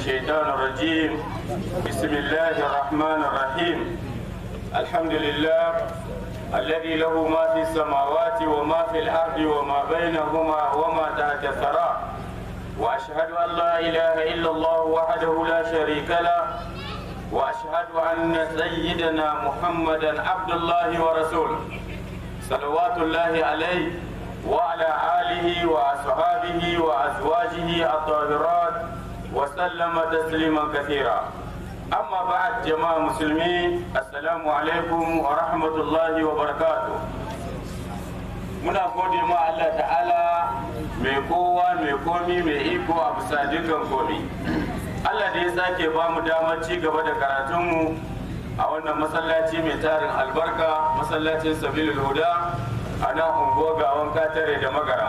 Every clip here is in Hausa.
الشيطان الرجيم بسم الله الرحمن الرحيم الحمد لله الذي له ما في السماوات وما في الأرض وما بينهما وما تحت الثرى وأشهد أن لا إله إلا الله وحده لا شريك له وأشهد أن سيدنا محمدا عبد الله ورسوله صلوات الله عليه وعلى آله وأصحابه وأزواجه الطاهرات وسلم تسليما كثيرا أما بعد جماعة مسلمين السلام عليكم ورحمة الله وبركاته muna gode ma Allah ta'ala mai kowa mai komi mai iko a bisa dukkan komi Allah da ya sake ba mu damar ci gaba da karatunmu a wannan masallaci mai tarin albarka masallacin sabilul huda a nan unguwa gawan katare da magara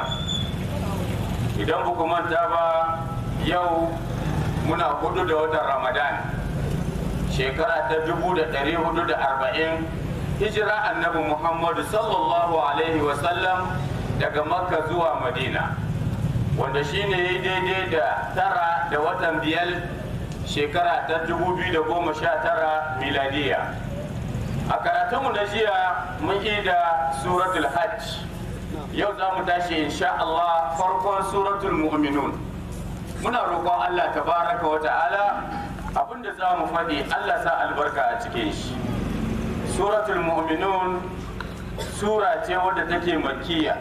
idan ba ku manta ba yau muna hudu da watan ramadan shekara ta dubu da ɗari hudu da arba'in hijira annabi muhammadu sallallahu alaihi wasallam daga makka zuwa madina wanda shine ya daidai da tara da watan biyar shekara ta dubu biyu da goma sha tara miladiya a karatunmu na jiya mun yi da suratul hajj yau za mu tashi insha Allah farkon suratul mu'minun muna roƙon Allah tabaraka wa ta'ala abinda za mu faɗi Allah sa albarka a cikin shi suratul mu'minun sura ce wadda take makkiya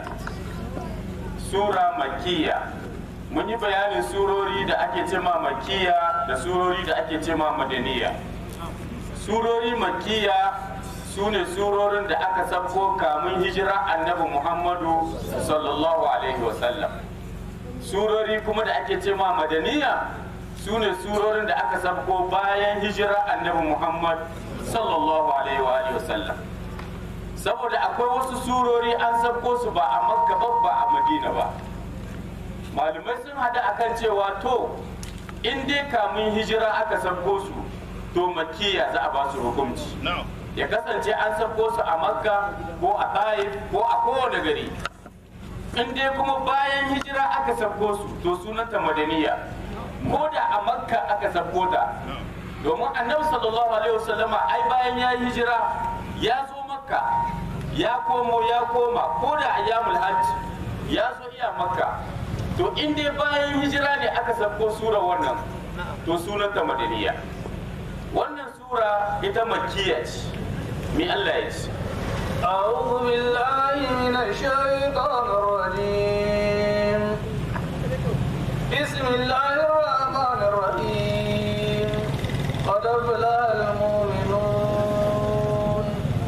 sura makkiya mun yi bayanin surori da ake cema makkiya da surori da ake cema madaniya surori makkiya su ne surorin da aka sabko kamun hijira annabi muhammadu sallallahu alaihi wasallam surori kuma da ake cema madaniya su ne surorin da aka sabko bayan hijira annabi muhammad sallallahu alaihi wa sallam saboda akwai wasu surori an sabko su ba a makka ba ba a madina ba malamai sun hada akan cewa to in dai kamun hijira aka sabko su to makiya za a ba su hukunci ya kasance an sabko su a makka ko a taif ko a kowane gari in dai kuma bayan hijira aka sabko su to sunanta madaniya ko da a makka aka sabko ta domin annabi sallallahu alaihi wasallama ai bayan ya yi hijira ya zo makka ya komo ya koma ko da ayyamul hajj ya zo iya makka to in dai bayan hijira ne aka sabko sura wannan to sunanta madaniya wannan sura ita makkiya ce me Allah ya ce أعوذ بالله من الشيطان الرجيم بسم الله الرحمن الرحيم قد أفلح المؤمنون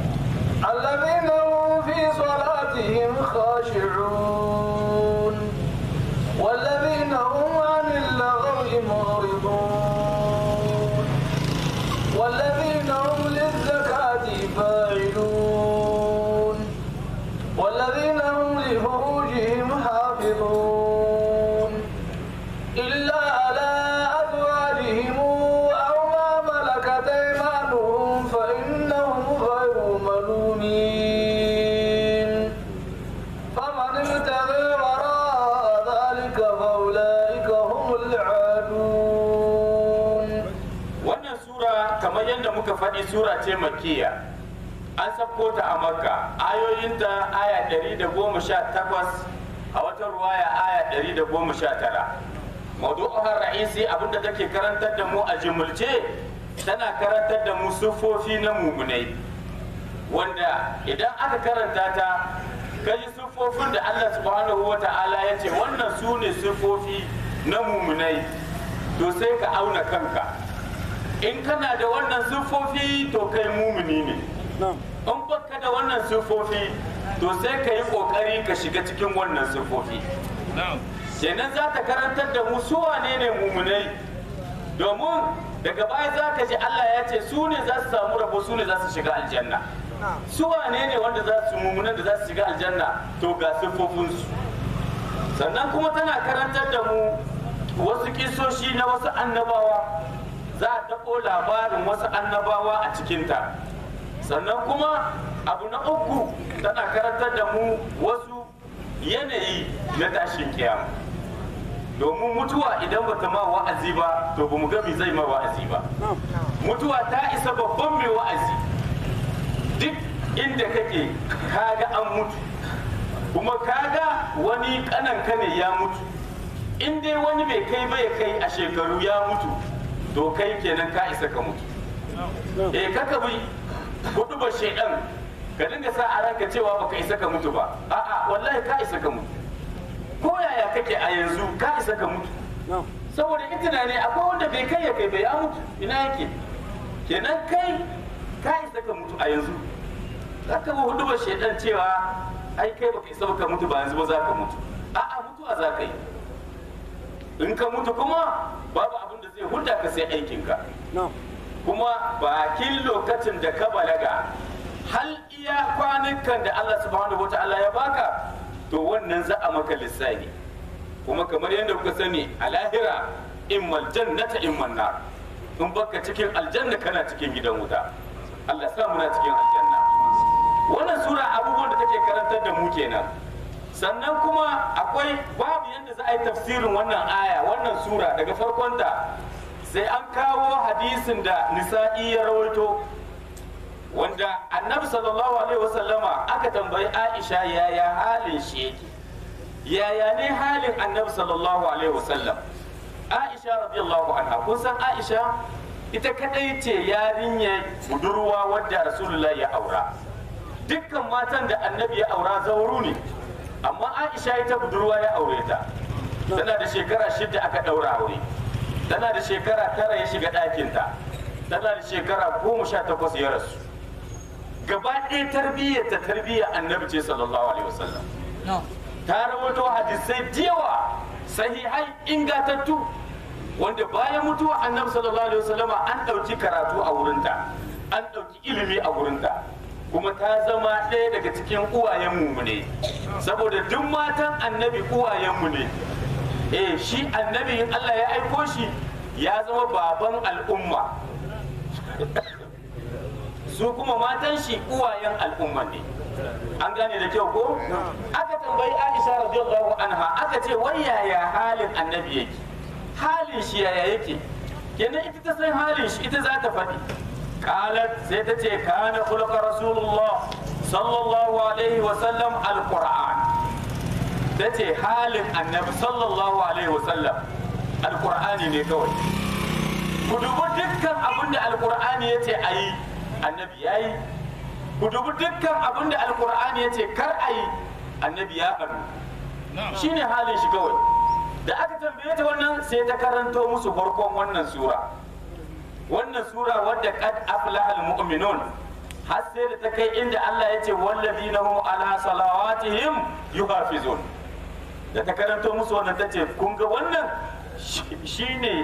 الذين هم في صلاتهم خاشعون والذين هم عن اللغو معرضون والذين هم للزكاة فاعلون والذين هم لفروجهم حافظون إلا على أزواجهم أو ما ملكت أيمانهم فإنهم غير ملومين فمن ابتغي وراء ذلك فأولئك هم العادون wannan sura kamar yadda muka faɗi sura ce makkiya an sabko ta a makka ayoyinta aya 118 a wata ruwaya aya 119 maudu'uhar ra'isi abinda take karantar da mu a jimulce tana karantar da mu siffofi na mumunai wanda idan aka karanta ta kaji siffofin da Allah subhanahu wa ta'ala ya ce wannan su ne siffofi na mumunai to sai ka auna kanka in kana da wannan siffofi to kai mumuni ne in baka da wannan siffofi to sai ka yi kokari ka shiga cikin wannan siffofi kenan za ta karantar da mu su wane ne mumunai domin daga baya za ka ji Allah ya ce su ne za su samu rabo su ne za su shiga aljanna su wane ne wanda za su mumunan da za su shiga aljanna to ga siffofinsu sannan kuma tana karantar da mu wasu kisoshi na wasu annabawa za a taɓo labarin wasu annabawa a cikinta sannan kuma abu na uku tana karantar da mu wasu yanayi na tashin kiyama domin mutuwa idan ba ta ma wa'azi ba to ba mu ga me zai ma wa'azi ba mutuwa ta isa babban mai wa'azi duk inda kake kaga an mutu kuma kaga wani kananka ne ya mutu in dai wani bai kai ba ya kai a shekaru ya mutu to kai kenan ka isa ka mutu eh kaka bi hudu ba shaidan ka dinga sa a ranka cewa baka isa ka mutu ba a'a wallahi ka isa ka mutu ko yaya kake a yanzu ka isa ka mutu saboda in tunani akwai wanda bai kai ya kai bai ya mutu ina yake kenan kai ka isa ka mutu a yanzu zaka bi hudu ba shaidan cewa ai kai baka isa ka mutu ba yanzu ba za ka mutu a'a mutuwa za ka yi in ka mutu kuma babu abin da zai hulda ka sai aikinka kuma bakin lokacin da ka balaga hal iya kwanukan da Allah subhanahu wata'ala ya baka to wannan za a maka lissafi kuma kamar yadda kuka sani a lahira immal jannata imman nar in baka cikin aljanna kana cikin gidan wuta Allah sa muna cikin aljanna wannan sura abubuwan da take karantar da mu kenan sannan kuma akwai babu yadda za a yi tafsirin wannan aya wannan sura daga farkonta sai an kawo hadisin da nisa'i ya rawaito wanda annabi sallallahu alaihi wasallama aka tambayi aisha yaya halin shi yake yaya ne halin annabi sallallahu alaihi wasallam aisha radiyallahu anha kun san aisha ita kadai ce yarinya budurwa wadda rasulullah ya aura dukkan matan da annabi ya aura zauru ne amma aisha ita budurwa ya aure ta tana da shekara shida aka daura aure tana da shekara tara ya shiga ɗakinta tana da shekara goma sha takwas ya rasu gaba ɗaya tarbiyyar ta tarbiyyar annabi ce sallallahu alaihi wasallam ta rawaito hadisai diyawa sahihai ingatattu wanda bayan mutuwa annabi sallallahu alaihi wasallama an ɗauki karatu a wurinta an ɗauki ilimi a wurinta kuma ta zama ɗaya daga cikin uwayenmu ne saboda duk matan annabi uwayenmu ne eh shi annabi in Allah ya aiko shi ya zama baban al'umma su kuma matan shi uwayen al'umma ne an gane da kyau ko aka tambayi Aisha radiyallahu anha aka ce wai yaya halin annabi yake halin shi yaya yake kenan ita ta san halin shi ita za ta faɗi قالت سيتتي كان خلق رسول الله صلى الله عليه وسلم القرآن تتي حال النبي صلى الله عليه وسلم القرآن ne kawai ku dubi dukkan abin da alkur'ani ya ce a yi annabi ya yi ku dubi dukkan abin da alkur'ani ya ce kar a yi annabi ya faru shi ne halin shi kawai da aka tambaye ta wannan sai ta karanto musu farkon wannan sura wannan sura wadda qad aflaha almu'minun har sai da ta kai inda Allah ya ce walladina hum ala salawatihim yuhafizun da ta karanto musu wannan ta ce kun ga wannan shine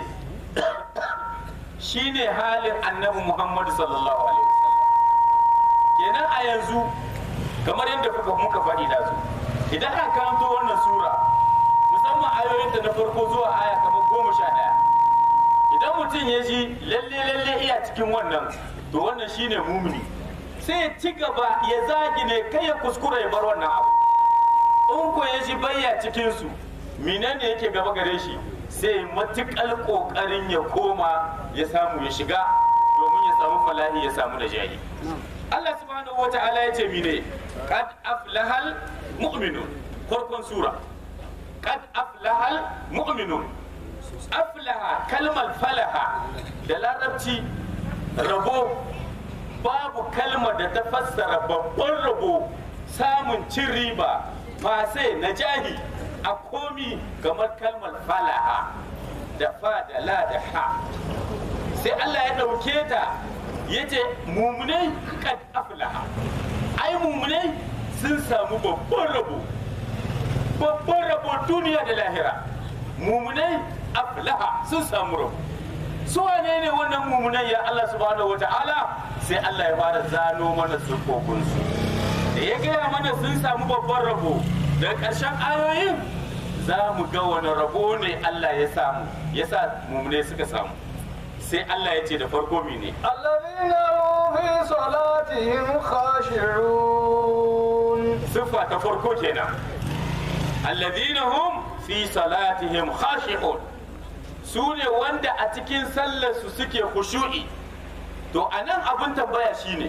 shine halin annabi Muhammad sallallahu alaihi wasallam kenan a yanzu kamar yadda kuka muka faɗi da su idan an karanto wannan sura musamman ayoyinta na farko zuwa aya kamar goma sha ɗaya idan mutum ya ji lalle lalle iya cikin wannan to wannan shine mumini sai ya ci gaba ya zagi ne kai ya kuskura ya bar wannan abu in ko ya ji bayya cikin su menene yake gaba gare shi sai matukal kokarin ya koma ya samu ya shiga domin ya samu falahi ya samu da jahi Allah subhanahu wa ta'ala ya ce mine qad aflahal mu'minun farkon sura qad aflahal mu'minun aflaha kalmar falaha da larabci rabo babu kalmar da ta fassara babban rabo samun cin riba fasai na jahi a komi kamar kalmar falaha da fa da la da ha sai Allah ya ɗauke ta ya ce mumunai kad aflaha ai mumunai sun samu babban rabo babban rabo duniya da lahira mumunai aflaha sun samu rabu su wane ne wannan mummunan ya Allah subhanahu wa ta'ala sai Allah ya fara zano mana sukokunsu da ya gaya mana sun samu babban rabo da ƙarshen ayoyin za mu ga wani rabo ne Allah ya samu ya sa mummunai suka samu sai Allah ya ce da farko mene الذين هم في صلاتهم خاشعون siffa ta farko kenan alladhina hum fi salatihim khashi'un su ne wanda a cikin sallarsu suke khushu'i to anan abin tambaya shine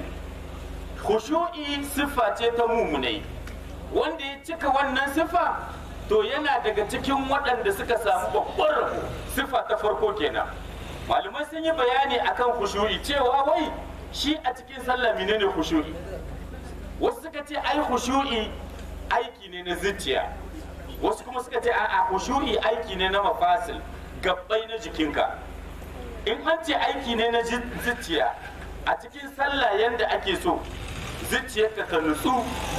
khushu'i siffa ce ta mumunai wanda ya cika wannan siffa to yana daga cikin waɗanda suka samu babbar rabo siffa ta farko kenan malamai sun yi bayani akan khushu'i cewa wai shi a cikin sallah menene khushu'i wasu suka ce ai khushu'i aiki ne na zuciya wasu kuma suka ce a'a khushu'i aiki ne na mafasil gabbai na jikinka in an ce aiki ne na zuciya a cikin sallah yanda ake so zuciyarka ta nutsu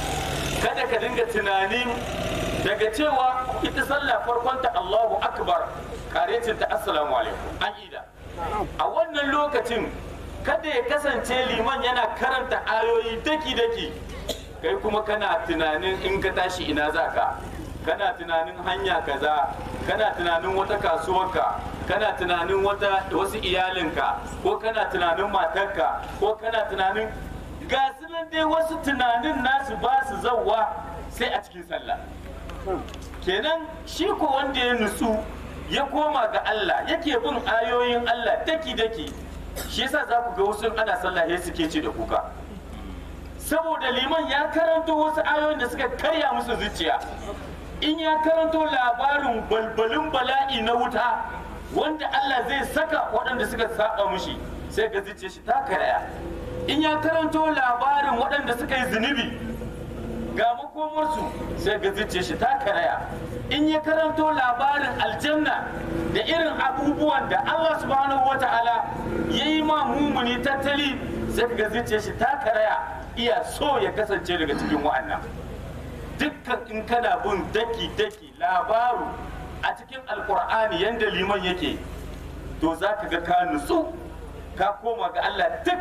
kada ka dinga tunanin daga cewa ita sallah farkon ta Allahu akbar karecin ta assalamu alaikum an ida a wannan lokacin kada ya kasance liman yana karanta ayoyi daki-daki kai kuma kana tunanin in ka tashi ina za ka kana tunanin hanya kaza kana tunanin wata kasuwarka kana tunanin wata wasu iyalinka ko kana tunanin matarka ko kana tunanin ga su nan dai wasu tunanin nasu ba su zauwa sai a cikin sallah kenan shi ko wanda ya nutsu ya koma ga Allah yake bin ayoyin Allah daki-daki shi yasa za ku ga wasu ana sallah ya suke ce da kuka saboda liman ya karanto wasu ayoyin da suka karya musu zuciya in ya karanto labarin balbalin bala'i na wuta wanda Allah zai saka waɗanda suka saba mushi sai ga zuciya shi ta karaya in ya karanto labarin waɗanda suka yi zunubi ga makomarsu sai ga zuciya shi ta karaya in ya karanto labarin aljanna da irin abubuwan da Allah subhanahu wa ta'ala ya yi ma mumuni tattali sai ga zuciya shi ta karaya iya so ya kasance daga cikin wa'annan dukkan in kana bin daki-daki labaru a cikin alkur'ani yadda liman yake to za ka ga ka nutsu ka koma ga Allah duk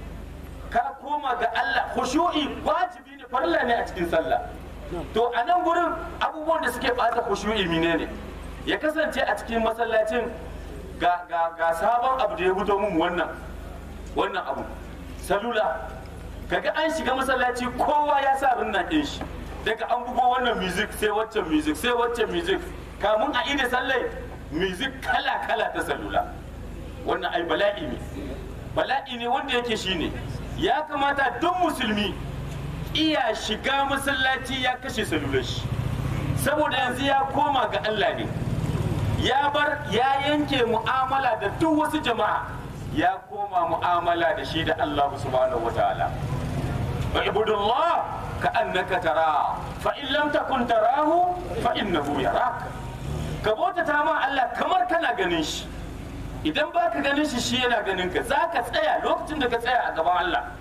ka koma ga Allah khushu'i wajibi ne farilla ne a cikin sallah to a nan gurin abubuwan da suke bata khushu'i mine ne ya kasance a cikin masallacin ga ga ga sabon abu da ya fito mun wannan wannan abu salula kaga an shiga masallaci kowa ya sa rinna ɗin shi daga an bugo wannan music sai waccan music sai waccan music kamun a ida sallai music kala kala ta salula wannan ai bala'i ne bala'i ne wanda yake shine ya kamata duk musulmi iya shiga masallaci ya kashe salular shi saboda yanzu ya koma ga Allah ne ya bar ya yanke mu'amala da duk wasu jama'a ya koma mu'amala da shi da Allah subhanahu wataala اعبد الله كأنك تراه فإن لم تكن تراه فإنه يراك كبوتا تاما الله كمر كان غنيش idan ba ka ganin shi shi yana ganin ka za ka tsaya lokacin da ka tsaya a gaban Allah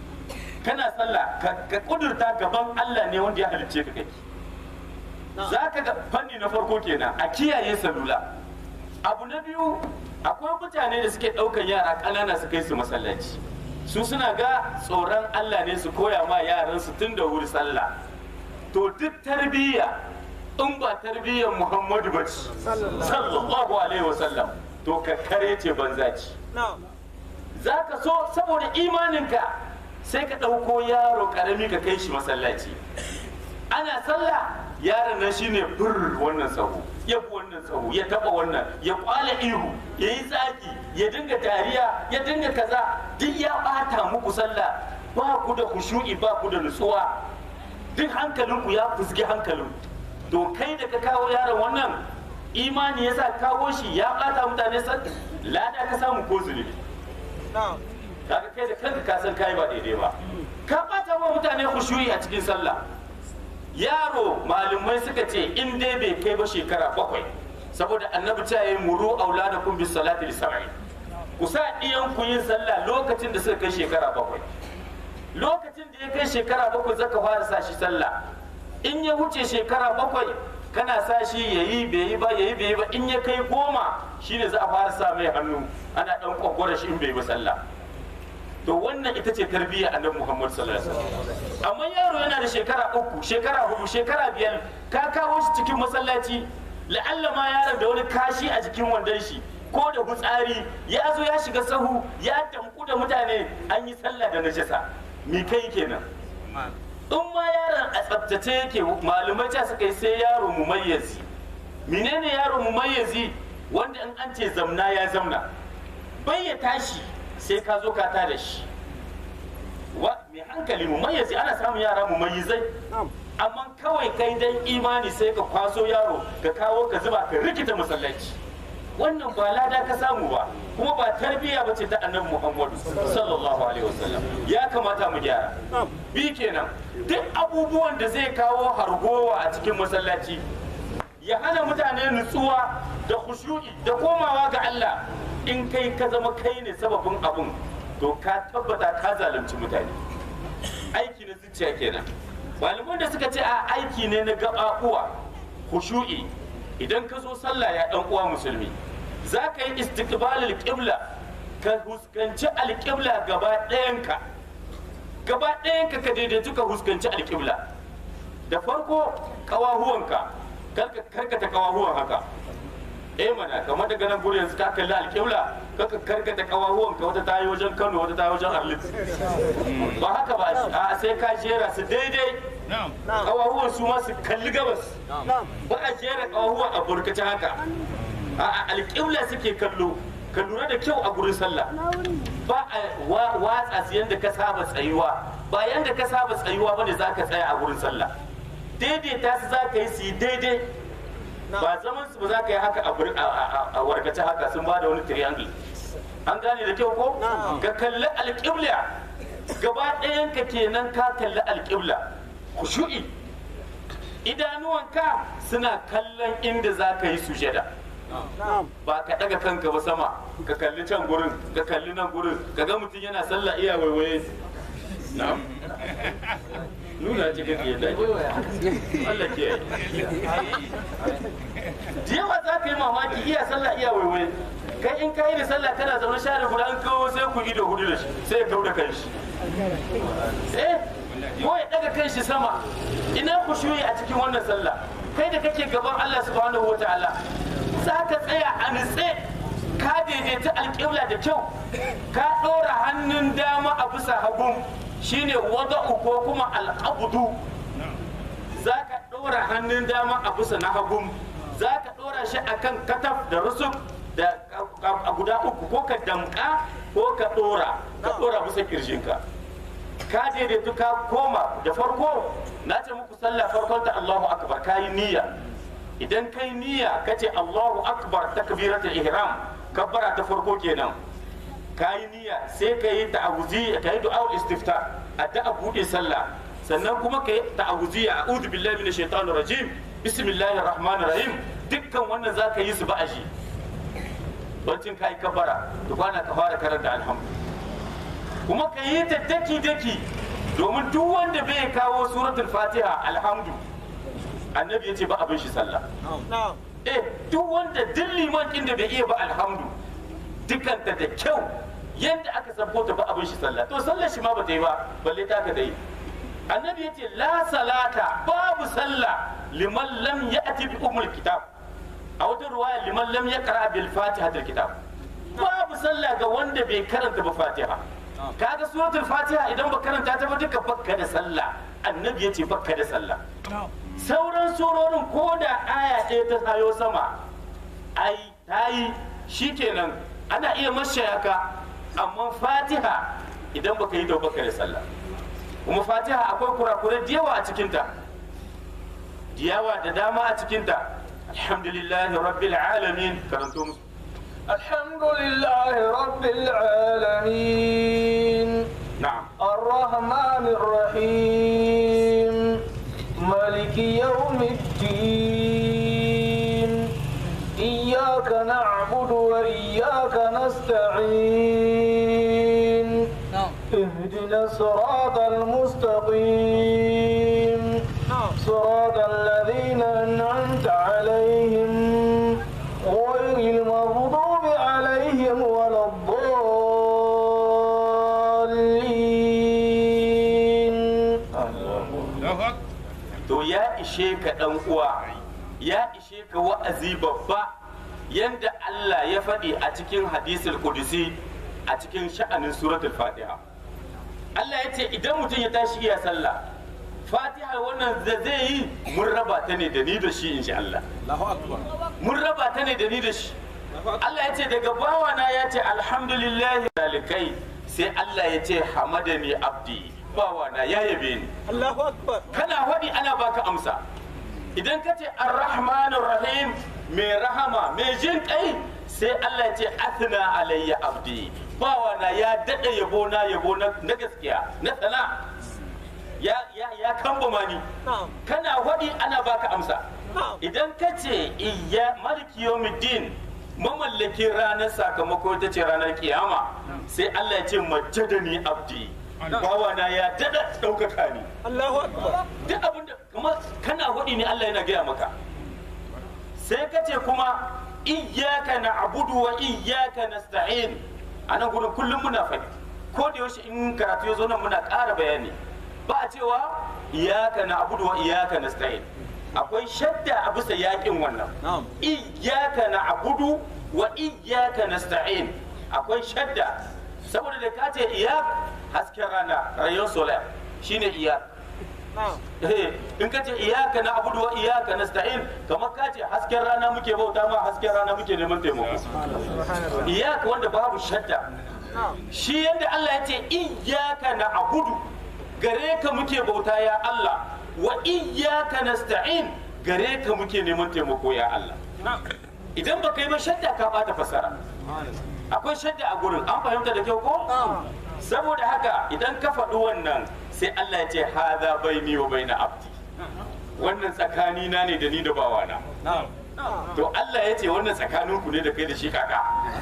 kana sallah ka kudurta gaban Allah ne wanda ya halicce ka kai za ka ga fanni na farko kenan a kiyaye salula abu na biyu akwai mutane da suke ɗaukan yara ƙanana su kai su masallaci su suna ga tsoron Allah ne su koya ma yaran su tun da wuri sallah to duk tarbiyya in ba tarbiyyar Muhammadu ba ce sallallahu alaihi wasallam to ka kare ce banza ce za ka so saboda imaninka sai ka ɗauko yaro ƙarami ka kai shi masallaci ana sallah yaron nan shine fur wannan sahu ya bi wannan sahu ya taba wannan ya kwala ihu ya yi tsaki ya dinga dariya ya dinga kaza duk ya bata muku sallah ba ku da khushu'i ba ku da nutsuwa duk hankalinku ya fusgi hankalin to kai da ka kawo yaron wannan imani yasa kawo shi ya bata mutane sallah lada ka samu ko zunubi kaga kai da kanka ka san kai ba daidai ba ka bata wa mutane khushu'i a cikin sallah yaro malumai suka ce in dai bai kai ba shekara bakwai saboda annabi ta yi muru auladakum bis salati li sab'i ku sa iyan ku yin sallah lokacin da suka kai shekara bakwai lokacin da ya kai shekara bakwai zaka fara sa shi sallah in ya wuce shekara bakwai kana sa shi yayi bai yi ba yayi bai yi ba in ya kai goma shine za a fara sa mai hannu ana dan kwakwara shi in bai ba sallah to wannan ita ce tarbiyya annabi Muhammad sallallahu alaihi wasallam amma yaro yana da shekara uku shekara hudu shekara biyar ka kawo shi cikin masallaci la'alla ma yaron da wani kashi a jikin wandon shi ko da gutsari ya zo ya shiga sahu ya damku da mutane an yi sallah da najasa me kai kenan in ma yaron a tsaftace yake malumai ta suka yi sai yaro mumayyazi menene yaro mumayyazi wanda in an ce zamna ya zamna bai ya tashi sai ka zo ka tada shi wa mai hankali mumayyazi ana samun yara mumayyizai amma kawai kai dan imani sai ka kwaso yaro ka kawo ka zuba ka rikita masallaci wannan ba lada ka samu ba kuma ba tarbiyya ba ce ta annabi muhammadu sallallahu alaihi wasallam ya kamata mu gyara bi kenan duk abubuwan da zai kawo hargowa a cikin masallaci ya hana mutane nutsuwa da khushu'i da komawa ga Allah in kai ka zama kai ne sababin abun to ka tabbata ka zalunci mutane aiki na zuciya kenan malaman da suka ce a aiki ne na gaɓaɓuwa khushu'i idan ka zo sallah ya ɗan uwa musulmi za ka yi istiqbalul qibla ka huskanci alƙibla gaba ɗayanka gaba ɗayanka ka daidaitu ka huskanci alƙibla da farko ƙawahuwanka karka karkata ƙawahuwan haka eh mana kamar daga nan gurin yanzu ka kalli alƙibla kaka karkata ƙawahuwanka wata ta yi wajen Kano wata ta yi wajen Arlit ba haka ba a sai ka jera su daidai ƙawahuwan su ma su kalli gabas ba a jera ƙawahuwan a burkace haka a alƙibla suke kallo ka lura da kyau a gurin sallah ba a watsa su yadda ka saba tsayuwa ba yadda ka saba tsayuwa ba ne za ka tsaya a gurin sallah daidaita su za ka yi su yi daidai ba zaman su ba za ka yi haka a warkace haka sun ba da wani triangle an gane da kyau ko ka kalli alƙibla gaba ɗayanka kenan ka kalli alƙibla khushu'i idanuwanka suna kallon inda za ka yi sujada ba ka daga kanka ba sama ka kalli can gurin ka kalli nan gurin ka ga mutum yana sallah iya waiwaye na'am nuna cikin yadda Allah ke yi da yawa za ka yi mamaki iya sallah iya waiwaye kai in ka yi da sallah kana zaune share guda an kawo sai ku ido hudu da shi sai ya kau da kanshi eh ko ya daga kanshi sama ina ku shuyi a cikin wannan sallah kai da kake gaban Allah subhanahu wa ta'ala za ka tsaya a nutse ka daidaita alƙibla da kyau ka ɗora hannun dama a bisa hagun shine wada'u ko kuma al'abudu za ka ɗora hannun dama a bisa na hagun za ka ɗora shi a kan kataf da rusuk da a guda uku ko ka damƙa ko ka ɗora ka ɗora bisa ƙirjinka ka daidaitu ka koma da farko na ce muku sallah farkon ta Allahu akbar ka yi niyya idan kai niyya ka ce Allahu akbar takbiratul ihram kabbara ta farko kenan ka yi niyya sai ka yi ta'awuzi ka yi du'a istifta addu'a buɗe sallah sannan kuma ka yi ta'awuzi a'udhu billahi minash shaitanir rajim bismillahir rahmanir rahim dukkan wannan zaka yi su ba'aji bancin ka yi kabbara to kwana ka fara karanta alhamdu kuma ka yi ta daki daki domin duk wanda bai kawo suratul fatiha alhamdu annabi ya ce ba abin shi sallah eh duk wanda duk liman din da bai iya ba alhamdu dukanta da kyau yadda aka sabko ta ba abin shi sallah to sallar shi ma ba ta yi ba balle ta ka dai annabi ya ce la salata babu sallah liman lam ya'ti bi umul kitab a wata ruwaya liman lam yaqra bil fatiha kitab babu sallah ga wanda bai karanta ba fatiha kaga suratul fatiha idan ba karanta ta ba duka bakka da sallah annabi ya ce bakka da sallah sauran surorin ko da aya ɗaya ta tayo sama ai ta yi shikenan ana iya mashayaka amma fatiha idan baka yi ta bakka da sallah kuma fatiha akwai kurakurai da yawa a cikinta da yawa da dama a cikinta alhamdulillahi rabbil alamin karanto musu الحمد لله رب العالمين na'am الرحمن الرحيم مالك يوم الدين إياك نعبد وإياك نستعين اهدنا الصراط المستقيم صراط الذين أنعمت عليهم غير المغضوب عليهم ولا الضالين to ya ishe ka dan uwa ya ishe ka wa'azi babba yanda Allah ya faɗi a cikin hadisul kudusi a cikin sha'anin suratul fatiha Allah ya ce idan mutum ya tashi iya sallah fatiha wannan da zai yi mun raba ta ne da ni da shi insha Allah mun raba ta ne da ni da shi Allah ya ce daga bawana ya ce alhamdulillahi dalikai sai Allah ya ce hamadani abdi bawana ya yabe ni Allahu akbar kana faɗi ana baka amsa idan ka ce arrahmanir rahim mai rahama mai jin kai sai Allah ya ce athna alayya abdi bawana ya dada yabo na yabo na na gaskiya na sana ya ya ya kambama ni na'am kana faɗi ana baka amsa na'am idan ka ce iya maliki yawmiddin mamallakin ranar sakamako ita ce ranar kiyama sai Allah ya ce majjadani abdi bawana ya dada ɗaukaka ni Allahu akbar duk abin da kuma kana hudi ne Allah yana gaya maka sai ka ce kuma iyyaka na'budu wa iyyaka nasta'in a nan gurin kullum muna faɗi ko da yaushe in karatu ya zo nan muna ƙara bayani ba a cewa iyyaka na'budu wa iyyaka nasta'in akwai shadda a bisa yakin wannan na'am iyyaka na'budu wa iyyaka nasta'in akwai shadda saboda da ka ce iyak hasken rana rayon solar shine iyak na'am Eh, in ka ce iyaka na abudu wa iyaka nasta'in kamar ka ce hasken rana muke bauta ma hasken rana muke neman taimako iyaka wanda babu shadda na'am shi yadda Allah ya ce iyaka na abudu gare ka muke bauta ya Allah wa iyaka nasta'in gare ka muke neman taimako ya Allah idan baka yi ba shadda ka bata fasara akwai shadda a gurin an fahimta da kyau ko saboda haka idan ka faɗi wannan sai Allah ya ce haza baini wa baina abdi wannan tsakani na ne da ni da bawana na'am to Allah ya ce wannan tsakanin ku ne da kai da shi kaka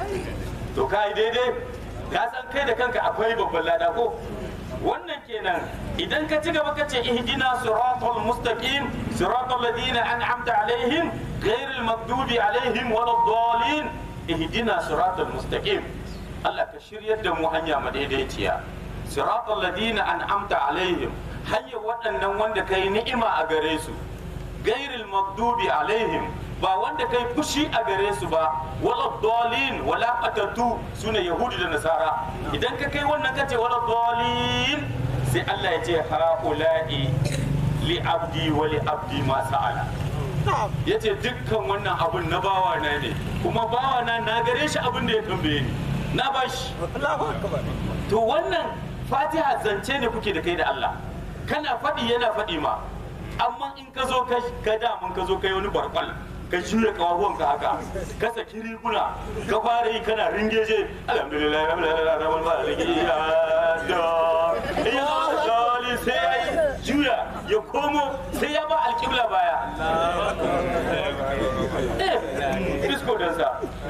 to kai daidai ka san kai da kanka akwai babban lada ko wannan kenan idan ka ci gaba ka ce ihdina siratal mustaqim siratal ladina an'amta alaihim ghairil maghdubi alaihim waladdallin ihdina siratal mustaqim Allah ka shiryar da mu hanya madaidaiciya siratal ladina an'amta alaihim hanyar waɗannan wanda kai ni'ima a gare su gairil maghdubi alaihim ba wanda kai fushi a gare su ba wala dalin wala qatattu sune yahudi da nasara idan ka kai wannan kace wala dalin sai Allah ya ce haula'i li abdi wa li abdi ma sa'ala na'am yace dukkan wannan abun na bawa na ne kuma bawa na na gare shi abin da ya tambaye ni na bashi Allahu akbar to wannan fatiha zance ne kuke da kai da Allah kana faɗi yana faɗi ma amma in ka zo ka ka damun ka zo kai wani barkwal ka juya kawahuwan ka haka ka saki riguna ka fara yi kana ringeje alhamdulillah alhamdulillah rabbil alamin ya da ya dali sai ya yi juya ya komo sai ya ba alƙibla baya eh bisko dansa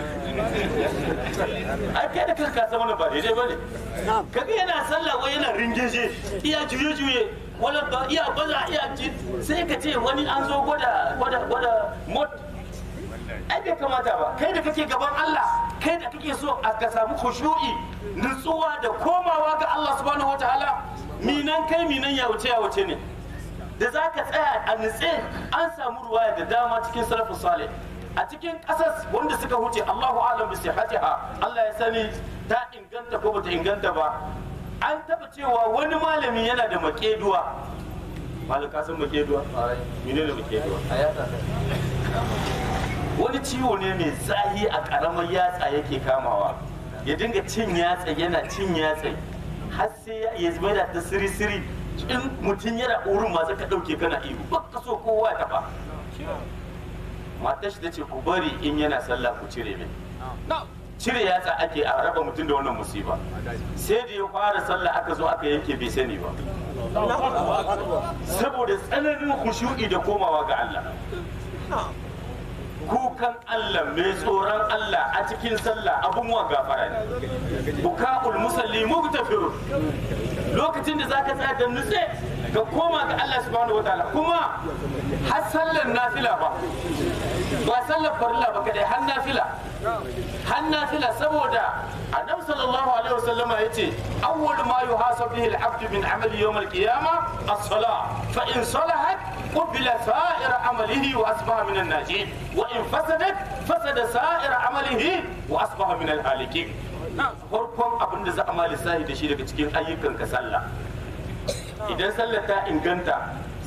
ai kai da kanka san wannan ba daidai bane kaga yana sallah wai yana ringeje iya juye juye wala ba iya baza iya ji sai ka ce wani an zo gwada gwada gwada mot ai bai kamata ba kai da kake gaban Allah kai da kake so a ka samu khushu'i nutsuwa da komawa ga Allah subhanahu wataala minan kai minan ya wuce ya wuce ne da za ka tsaya a nutse an samu ruwaya da dama cikin salafus salih a cikin ƙasar wanda suka huce Allahu alam bi sihhatiha Allah ya sani ta inganta ko bata inganta ba an taba cewa wani malami yana da makeduwa malam ka san makeduwa mene ne makeduwa wani ciwo ne mai zahi a karamar yatsa yake kamawa ya dinga cin yatsa yana cin yatsa har sai ya ya zama da ta siri siri in mutum yana urin masu ka ɗauke kana ihu ba ka so kowa ya taɓa matar shi ta ce ku bari in yana sallah ku cire min cire yatsa ake a raba mutum da wannan musiba sai da ya fara sallah aka zo aka yanke bai sani ba saboda tsananin khushu'i da komawa ga Allah kukan Allah mai tsoron Allah a cikin sallah abun wa gafara ne buka'ul musalli mugtafir lokacin da zaka tsaya da nutse ka koma ga Allah subhanahu wataala kuma har sallar nafila ba ba sallar farilla ba kadai har nafila har nafila saboda annabi sallallahu alaihi wasallama yace awwal ma yuhasabu bihi al-abd min amali yawm al-qiyamah as-salah fa in salahat qubila sa'ir amalihi wa asbaha min an-najin wa in fasadat fasada sa'ir amalihi wa asbaha min al-halikin farkon abin da za a mali sahi da shi daga cikin ayyukan ka sallah idan sallar ta inganta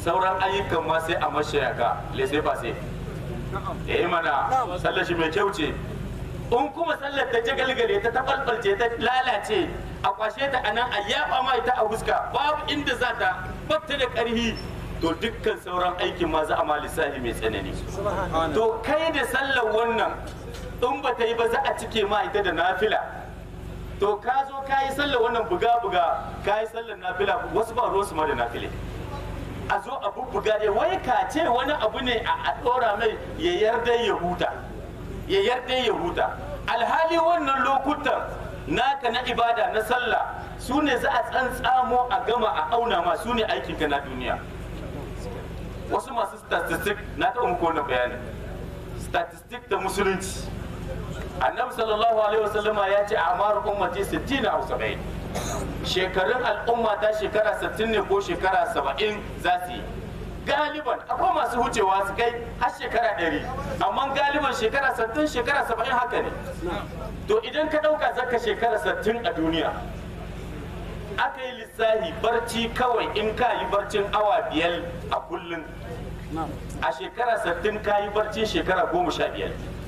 sauran ayyukan ma sai a mashayaka lesai ba sai eh mana sallar shi mai kyau ce in kuma sallar ta jagalgale ta tabalbalce ta lalace a kwashe ta anan a yaba ma ita a huska babu inda za ta batta da karhi to dukkan sauran aikin ma za a ma lissafi mai tsanani to kai da sallar wannan in ba ta yi ba za a cike ma ita da nafila to ka zo ka yi sallar wannan buga-buga ka yi sallar nafila wasu ba ruwansu ma da nafile a zo a bubbuga dai wai ka ce wani abu ne a ɗora mai ya yarda ya huta ya yarda ya huta alhali wannan lokutan naka na ibada na sallah su ne za a tsantsamo a gama a auna ma su ne aikinka na duniya wasu masu statistic na taɓa muku wannan bayanin statistic da musulunci annabi sallallahu alaihi wasallama ya ce amar ummati 60 aw 70 shekarun al'umma ta shekara 60 ne ko shekara 70 za su yi galiban akwai masu wucewa su kai har shekara 100 amma galiban shekara 60 shekara 70 haka ne to idan ka dauka zaka shekara 60 a duniya aka yi lissahi barci kawai in ka yi barcin awa biyar a kullum a shekara 60 ka yi barci shekara 15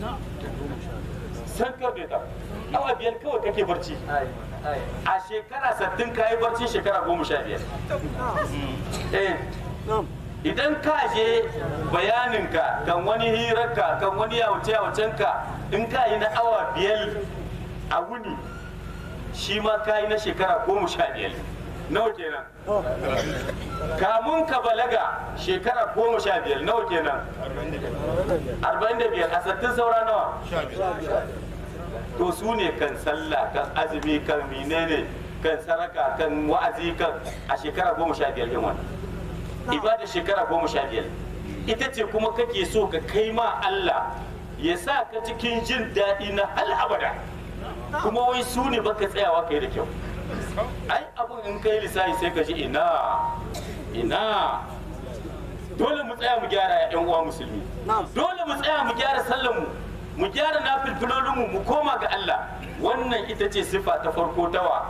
san ka bai ta awa biyar kawai kake barci a shekara 60 ka yi barci shekara 15 eh idan ka je bayaninka kan wani hirarka kan wani yawace yawacenka in ka yi na awa biyar a wuni shi ma ka yi na shekara goma sha biyar nawa kenan kamun ka balaga shekara goma sha biyar nawa kenan arba'in da biyar a sattin saura nawa to su ne kan sallah kan azumi kan menene kan saraka kan wa'azi kan a shekara goma sha biyar yin wannan ibada shekara goma sha biyar ita ce kuma kake so ka kai ma Allah ya sa ka cikin jin daɗi na hal abada kuma wai su ne baka tsayawa kai da kyau ai abun in kai lissafi sai ka ji ina ina dole mu tsaya mu gyara yan uwa musulmi dole mu tsaya mu gyara sallan mu mu gyara nafilfilolin mu mu koma ga Allah wannan ita ce sifa ta farko tawa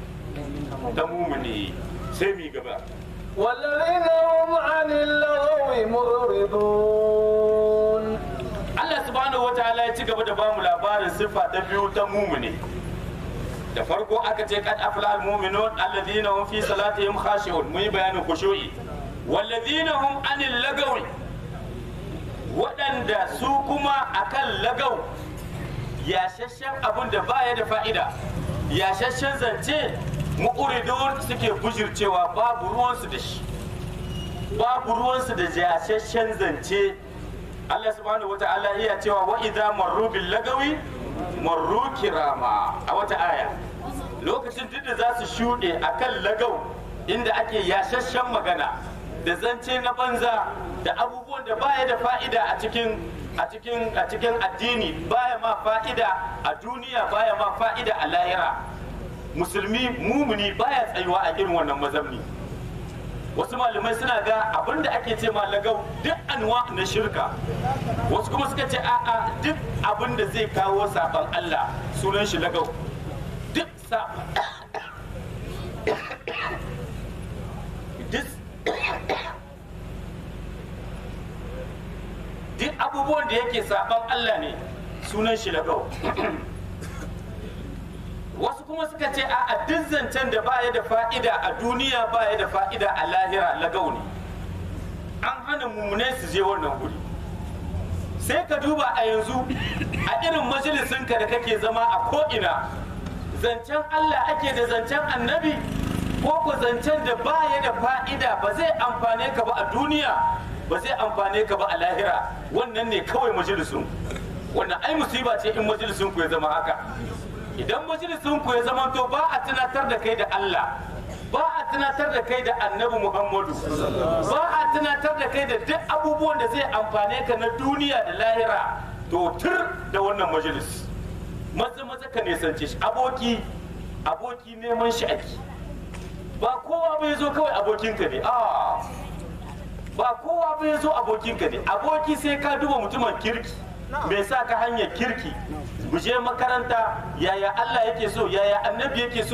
ta mumuni sai mu yi gaba والذين هم عن اللغو معرضون Allah subhanahu wa ta'ala ya ci gaba da bamu labarin siffa ta biyu ta mumuni da farko aka ce kad afla al mu'minun alladhina hum fi salatihim khashi'un mun yi bayanin khushu'i walladhina hum anil lagawi waɗanda su kuma akan lagau yashashen abun da baya da fa'ida yashashen zance mu'uridun suke bujircewa babu ruwansu da shi babu ruwansu da yashashen zance Allah subhanahu wata'ala iya cewa wa idza marru bil lagawi marru kirama a wata aya lokacin duk da za su shuɗe akan lagau inda ake yashashen magana da zance na banza da abubuwan da baya da fa'ida a cikin a cikin a cikin addini baya ma fa'ida a duniya baya ma fa'ida a lahira musulmi mumuni baya tsayuwa a irin wannan mazamni wasu malamai suna ga abin da ake ce ma lagau duk anwa na shirka wasu kuma suka ce a'a duk abin da zai kawo saban Allah sunan shi lagau duk saban duk duk abubuwan da yake saban Allah ne sunan shi lagau wasu kuma suka ce a duk zancen da baya da fa'ida a duniya baya da fa'ida a lahira lagau ne an hana mummunai su je wannan guri sai ka duba a yanzu a irin majalisinka da kake zama a ko'ina zancen allah ake da zancen annabi ko ku zancen da baya da fa'ida ba zai amfane ka ba a duniya ba zai amfane ka ba a lahira wannan ne kawai majalisun wannan ai musiba ce in majalisun ku ya zama haka idan majalisun ku ya zama to ba a tunatar da kai da Allah ba a tunatar da kai da annabi Muhammadu ba a tunatar da kai da duk abubuwan da zai amfane ka na duniya da lahira to tur da wannan majalis maza maza ka nisance shi aboki aboki neman shi ake ba kowa bai zo kawai abokinka ne a ba kowa bai zo abokinka ne aboki sai ka duba mutumin kirki mai sa ka hanyar kirki mu je makaranta yaya Allah yake so yaya annabi yake so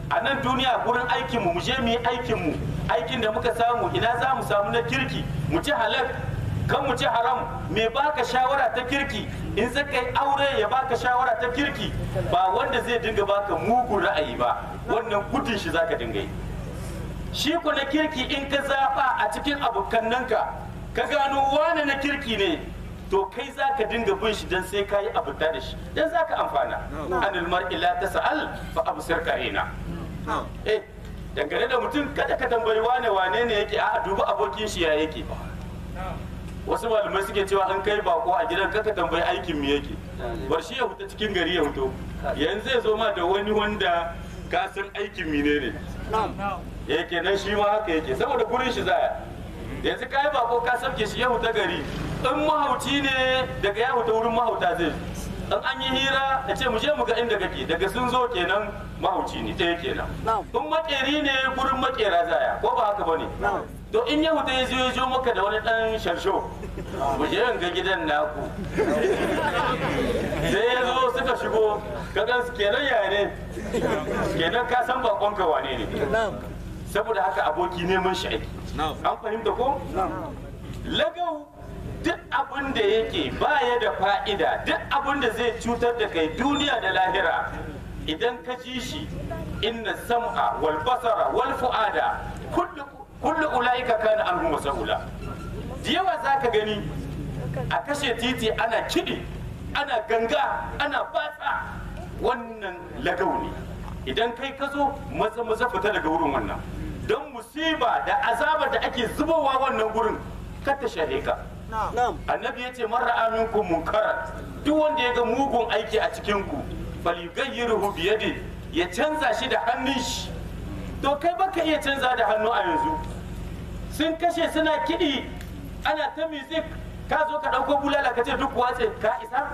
a nan duniya gurin aikinmu mu je mu yi aikinmu aikin da muka samu ina za mu samu na kirki mu ci halal kan mu ci haram me baka shawara ta kirki in zaka yi aure ya baka shawara ta kirki ba wanda zai dinga baka mugun ra'ayi ba wannan gudun shi zaka dinga yi shi ko na kirki in ka zaba a cikin abokannanka ka gano wane na kirki ne to kai za ka dinga bin shi don sai ka yi abuta da shi don za ka amfana anil mar'i la tas'al fa absir qarina eh dangane da mutum kada ka tambayi wane wane ne yake a dubi abokin shi ya yake wasu malamai suke cewa an kai bako a gidan kaka tambayi aikin mu yake bar shi ya fita cikin gari ya fito yanzu zai zo ma da wani wanda ka san aikin mine ne yake nan shi ma haka yake saboda gurin shi zaya yanzu kai bako ka sauke shi ya fita gari in mahauci ne daga ya fita wurin mahauta zai in an yi hira da ce mu je mu ga inda kake daga sun zo kenan mahauci ne ɗaya kenan in makeri ne gurin makera zaya ko ba haka bane to in ya fita ya zo ya jo maka da wani dan sharsho mu je ga gidan naku sai ya zo suka shigo ka gan kenan yaya ne kenan ka san bakonka wane ne saboda haka aboki neman shi aiki an fahimta ko lagau duk abin da yake baya da fa'ida duk abin da zai cutar da kai duniya da lahira idan ka ji shi inna sam'a wal basara wal fu'ada kullu kullu ulaika kana anhu mas'ula da yawa zaka gani a kashe titi ana kiɗi ana ganga ana batsa wannan lagau ne idan kai ka zo maza maza fita daga wurin wannan don musiba da azabar da ake zubowa wannan gurin kar ta shahe ka annabi ya ce mara aminku munkaran duk wanda ya ga mugun aiki a cikin ku falyughayyirhu biyadi ya canza shi da hannun shi to kai baka iya canza da hannu a yanzu sun kashe suna kiɗi ana ta music ka zo ka ɗauko bulala ka ce duk watse ka isa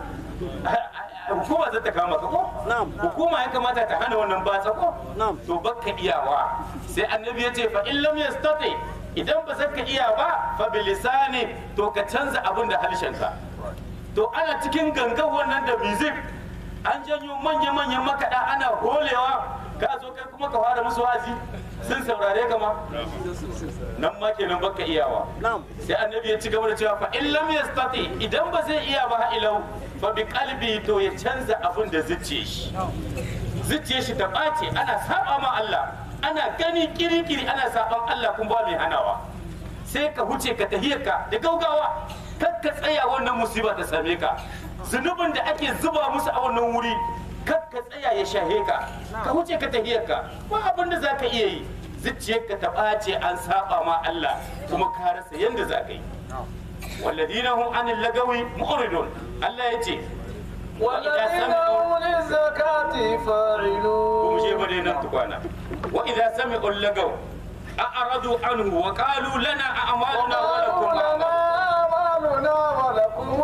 hukuma za ta kama ka ko hukuma ya kamata ta hana wannan batsa ko to baka iyawa sai annabi ya ce fa in lam yastati idan ba zaka iya ba fa bilisani to ka canza abin da harshenka to ana cikin gangan wannan da music an janyo manya-manyan makaɗa ana holewa ka zo kai kuma ka fara musu wazi sun saurare ka ma nan ma kenan baka iyawa sai annabi ya ci gaba da cewa fa in lam yastati idan ba zai iya ba ilau fa bi qalbi to ya canza abin da zuciye shi zuciye shi ta ɓace ana saba ma Allah ana gani kirikiri ana saban Allah kun ba mai hanawa sai ka huce ka tahiyarka da gaugawa kar ka tsaya wannan musiba ta same ka zunubin da ake zuba musu a wannan wuri kar ka tsaya ya shahe ka ka huce ka tahiyarka ba abin da za ka iya yi zuciyarka ta ɓace an saba ma Allah kuma ka rasa yadda za ka yi walladina hum anil lagawi mu'ridun Allah ya ce والذين هم للزكاة فاعلون kuma je bare nan tukwana wa idza sami'u lagaw a'radu anhu wa qalu lana a'maluna wa lakum وقالوا لنا أعمالنا ولكم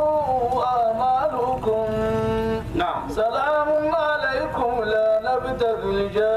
أعمالكم na'am سلام عليكم لا نبتغي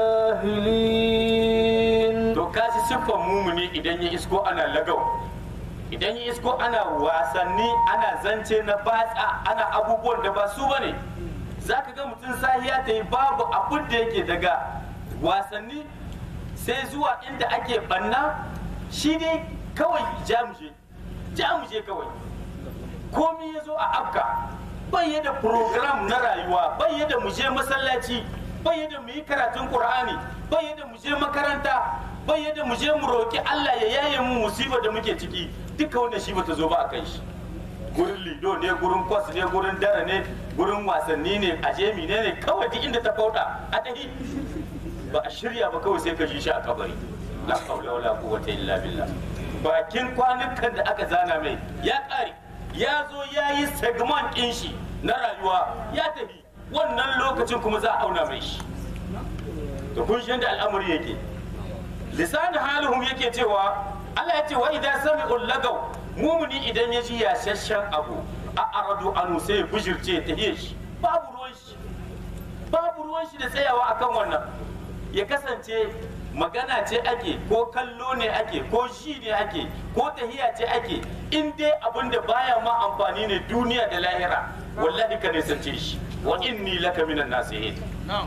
الجاهلين to kashi siffan mumuni idan ya isko ana lagau idan ya isko ana wasanni ana zance na batsa ana abubuwan da ba su bane za ka ga mutum sahiya ta yi babu abin da yake daga wasanni sai zuwa inda ake banna shi ne kawai jamuje jamuje kawai komi ya zo a afka bai da program na rayuwa bai da mu je masallaci bai da mu yi karatun qur'ani bai da mu je makaranta bai da mu je mu roki Allah ya yaye mu musibar da muke ciki duka wannan shi bata zo ba a kai shi gurin lido ne gurin kwas ne gurin dara ne gurin wasanni ne a jemi ne ne kawai duk inda ta fauda a tahi ba a shirya ba kawai sai ka ji shi a kabari la haula wala quwwata illa billah bakin kwanukan da aka zana mai ya kare ya zo ya yi segment ɗin shi na rayuwa ya tafi wannan lokacin kuma za a auna mai shi to kun shi yadda al'amari yake lisan halihum yake cewa Allah ya ce wa idan sami'u lagaw mumuni idan ya ji yashashen abu a aradu anu sai bujirce ta shi babu ruwan shi babu ruwan shi da tsayawa akan wannan ya kasance magana ce ake ko kallo ne ake ko shi ne ake ko tahiya ce ake in dai abin da baya ma amfani ne duniya da lahira wallahi ka nisance shi wa inni laka minan nasihin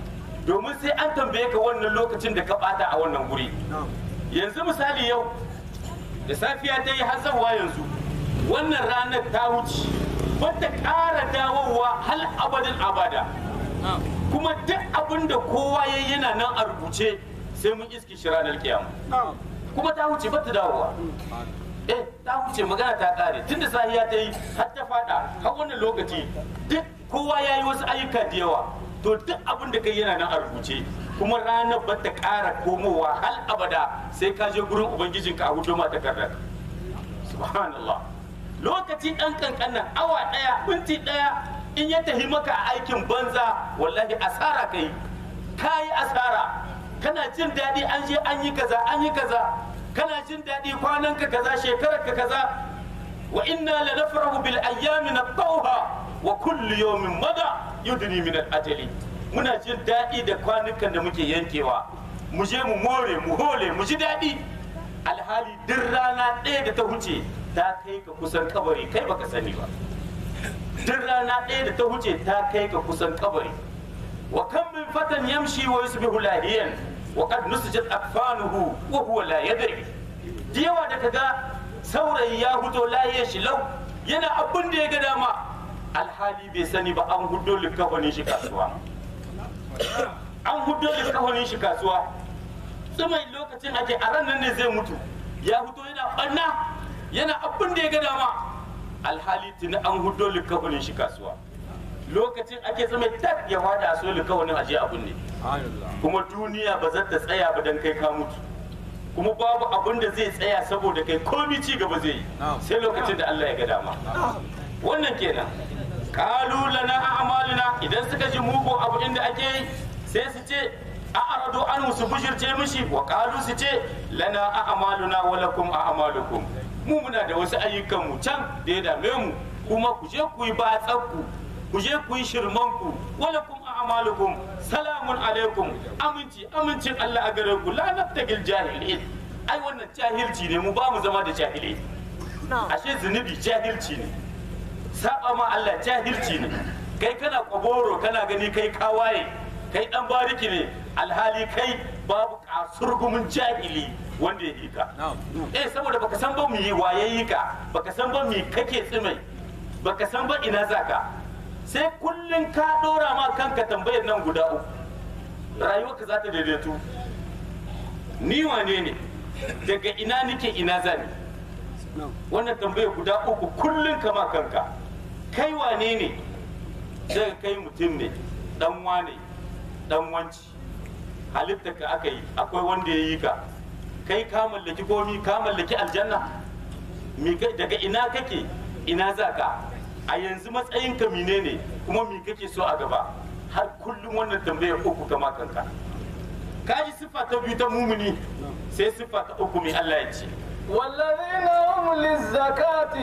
domin sai an tambaye ka wannan lokacin da ka bata a wannan guri yanzu misali yau da safiya ta yi hazawa yanzu wannan ranar ta wuce bata ƙara dawowa hal abadin abada kuma duk abin da kowa ya yana nan a rubuce sai mun iski shi ranar kiyama kuma ta wuce bata dawowa eh ta wuce magana ta kare tunda sahiya ta yi har ta fada har wannan lokaci duk kowa ya yi wasu ayyuka da yawa to duk abin da kai yana nan a rubuce kuma ranar ba ta ƙara komowa hal abada sai ka je gurin ubangijinka a hudu ma takardar subhanallah lokaci ɗan kankanan awa ɗaya minti ɗaya in ya tafi maka a aikin banza wallahi asara kai ka yi asara kana jin daɗi an je an yi kaza an yi kaza kana jin daɗi kwanan ka kaza shekarar ka kaza wa inna la nafrahu bil ayyami natawha wa kullu yawmin mada yudni min al ajali muna jin daɗi da kwanukan da muke yankewa mu je mu more mu hole mu ji daɗi alhali duk rana ɗaya da ta huce ta kai ka kusan kabari kai baka sani ba duk rana ɗaya da ta huce ta kai ka kusan kabari wa kan min fatan yamshi wa yusbihu lahiyan wa qad nusijat akfanuhu wa huwa la yadri da yawa da kaga saurayi ya hudo lahiyar shi lau yana abin da ya ga dama alhali bai sani ba an hudo likafanin shi kasuwa an hudo likafanin shi kasuwa tsumai lokacin ake a ran nan ne zai mutu ya hudo yana ɓanna yana abin da ya ga dama alhali tuni an hudo likafanin shi kasuwa lokacin ake zama tak ya fada a so likafanin aje abin ne kuma duniya ba za ta tsaya ba dan kai ka mutu kuma babu abin da zai tsaya saboda kai komi ci gaba zai yi sai lokacin da Allah ya ga dama wannan kenan kalu lana a'malina idan suka ji mugu abu inda ake yi sai su ce a arado an su bujirce mishi wa kalu su ce lana a'maluna wa lakum a'malukum mu muna da wasu ayyukan mu can da ya dame mu kuma ku je ku yi batsakku ku je ku yi shirmanku wa lakum a'malukum salamun alaikum aminci amincin Allah a gare ku la nabtagil jahilin ai wannan jahilci ne mu ba mu zama da jahilai ashe zunubi jahilci ne saba ma Allah jahilci ne kai kana kwaboro kana gani kai kawaye kai dan bariki ne alhali kai babu kasurgumin jahili wanda ya yi ka eh saboda baka san ba mu yi waye yi ka baka san ba mi kake tsimai baka san ba ina zaka sai kullum ka dora ma kanka tambayar nan guda uku rayuwarka za ta daidaitu ni wane ne daga ina nike ina zani wannan tambayar guda uku kullum kama kanka kai wane ne daga kai mutum ne dan wane dan wanci halitta ka aka yi akwai wanda ya yi ka kai ka mallaki komi ka mallaki aljanna daga ina kake ina za ka a yanzu matsayin ka mine ne kuma mi kake so a gaba har kullum wannan tambayar uku kama kanka ka ji siffa ta biyu ta mumuni sai siffa ta uku mai Allah ya ce والذين هم للزكاة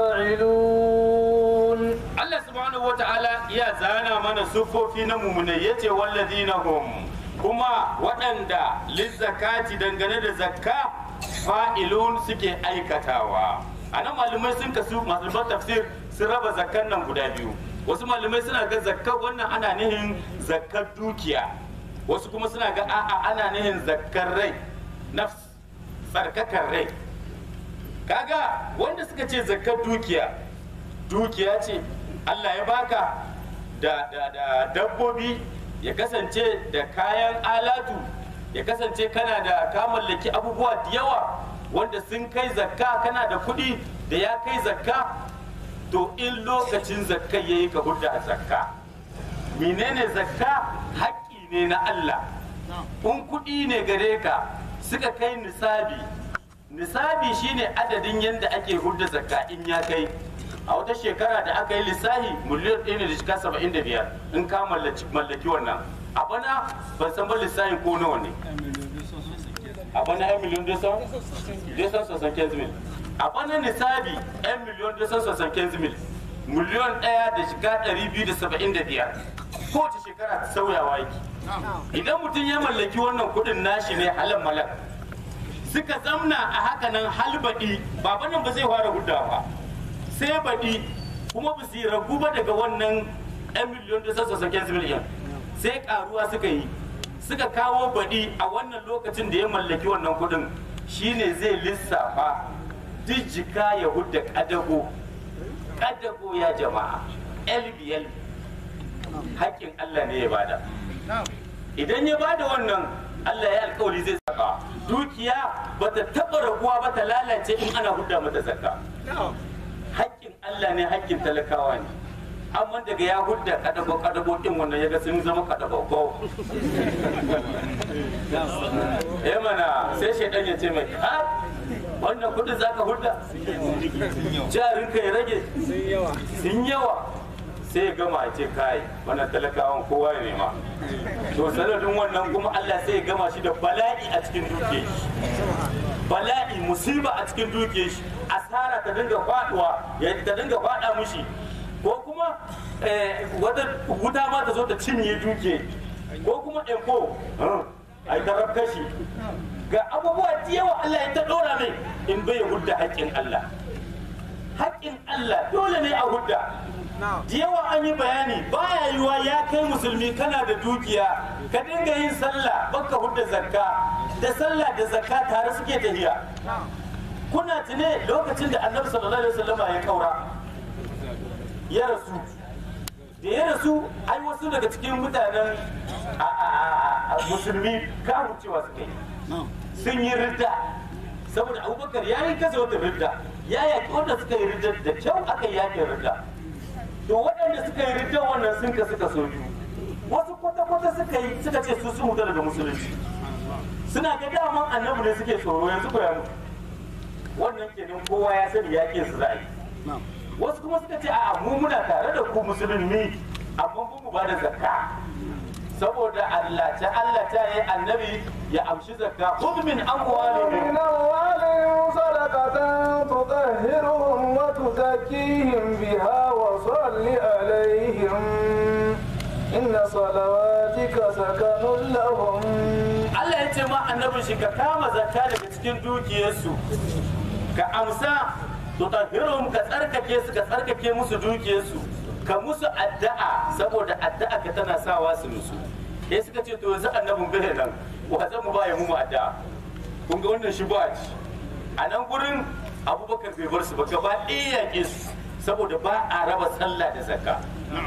فاعلون Allah subhanahu wa ta'ala ya zana mana siffofi na mumunai ya ce walladina hum kuma waɗanda lizzakati dangane da zakka fa'ilun suke aikatawa a nan malamai sun kasu malaman tafsir sun raba zakkan nan guda biyu wasu malamai suna ga zakka wannan ana nihin zakkar dukiya wasu kuma suna ga a'a ana nihin zakkar rai nafs tsarkakar rai kaga wanda suka ce zakkar dukiya dukiya ce Allah ya baka da, da, da dabbobi ya kasance da kayan alatu ya kasance kana da ka mallaki abubuwa da yawa wanda sun kai zakka kana da kuɗi da ya kai zakka to in lokacin zakka ya yi ka hudda a zakka menene zakka haƙƙi ne na Allah in kuɗi ne gare ka suka kai nisabi nisabi shine adadin yadda ake hudda zakka in ya kai a wata shekara da aka yi lissahi miliyan ɗaya ne da shiga saba'in da biyar in ka mallaki wannan a bana ban san ba lissahin ko nawa ne a bana yan miliyan desan desan sosan kenzimil a bana nisabi yan miliyan desan sosan kenzimil miliyan ɗaya da shiga ɗari biyu da saba'in da biyar kowace shekara ta sauyawa yake idan mutum ya mallaki wannan kuɗin nashi ne halal malak suka zamna a haka nan halbaɗi babanan ba zai fara gudawa ba sai baɗi kuma ba su ragu ba daga wannan 'yan miliyon da sassa saken miliyan sai karuwa suka yi suka kawo baɗi a wannan lokacin da ya mallaki wannan kuɗin shine zai lissafa duk jika ya hudda ƙadago ƙadago ya jama'a lbl haƙƙin Allah ne ya bada idan ya bada wannan Allah ya alkawari zai saka dukiya bata taɓa raguwa ba ta lalace in ana hudda mata zakka haƙƙin Allah ne haƙƙin talakawa ne amma daga ya hudda kadago kadago din wannan ya ga sun zama kadago ko eh mana sai shaidan ya ce mai ha wannan kudin zaka hudda jarin ka ya rage sun yawa sai ya gama a ce kai wannan talakawan kowa ya nema to sanadin wannan kuma Allah sai ya gama shi da bala'i a cikin dukiyar shi bala'i musiba a cikin dukiyar shi asara ta dinga faduwa ya ta dinga fada mushi ko kuma eh, wata wuta ma ta zo ta cinye duke ko kuma empo ai ta kashi ga abubuwa da yawa Allah ya ta dora mai in bai hudda haƙƙin Allah haƙƙin Allah dole ne a hudda da yawa an yi bayani baya yiwa ya kai musulmi kana da dukiya ka dinga yin sallah baka hudda zakka da sallah da zakka tare suke tafiya kuna tune lokacin da annabi sallallahu alaihi wasallama ya kaura ya rasu da ya rasu ai wasu daga cikin mutanen a- a- a- musulmi kawo cewa suka yi sun yi ridda saboda abubakar ya yi kasa wata ridda ya yaƙi wanda suka yi ridda da kyau aka yi yaƙin ridda to waɗanda suka yi ridda wannan sun ka suka so biyu wasu kwata-kwata suka yi suka ce su sun huta daga musulunci suna ga daman annabi ne suke tsoro yanzu ko ya mutu wannan kenan kowa ya sani yaƙin su za a yi wasu kuma suka ce a'a mu muna tare da ku musulmi amma ba mu ba da zakka saboda Allah ta Allah ta yi annabi ya amshi zakka khudh min amwalihim من أموالهم صدقة تطهرهم وتزكيهم بها وصل عليهم إن صلواتك سكن لهم Allah ya ce ma annabin shi ka kama zakka daga cikin dukiyarsu ka amsa tutahhiruhum ka tsarkake su ka tsarkake musu dukiyarsu ka musu addu'a saboda addu'a ka tana sawa su musu sai suka ce to yanzu annabin bai nan wa zan mu ba ya mu addu'a kun ga wannan shi ba ci a nan gurin abubakar bai bar su ba gaba ɗaya yaƙe su saboda ba a raba sallah da zakka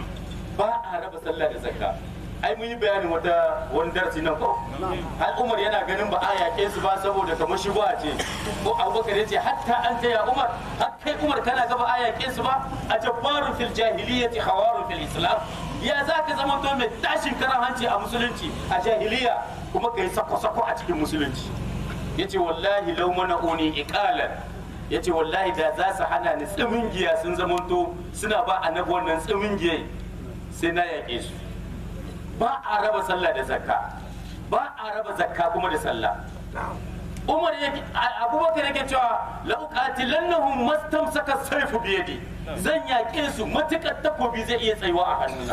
ba a raba sallah da zakka ai mun yi bayanin wata wani darasi nan ko har umar yana ganin ba a yaƙe su ba saboda kamar shi ba ce ko abubakar ya ce hatta an ta ya umar har kai umar kana gaba a yaƙe su ba a jabbarun fil jahiliyyati hawarun fil islam ya za ka zama to mai tashin karan hanci a musulunci a jahiliya kuma ka yi sako-sako a cikin musulunci ya ce wallahi lau mana uni iqalan ya ce wallahi da za su hana ni tsimin giya sun zamanto suna ba annabi wannan tsimin giya sai na yaƙe su ba a raba sallah da zakka ba a raba zakka kuma da sallah umar yake abubakar yake cewa la'uqatilannahum mastamsaka sayfu biyadi zan yaƙe su matukar takobi zai iya tsayuwa a hannuna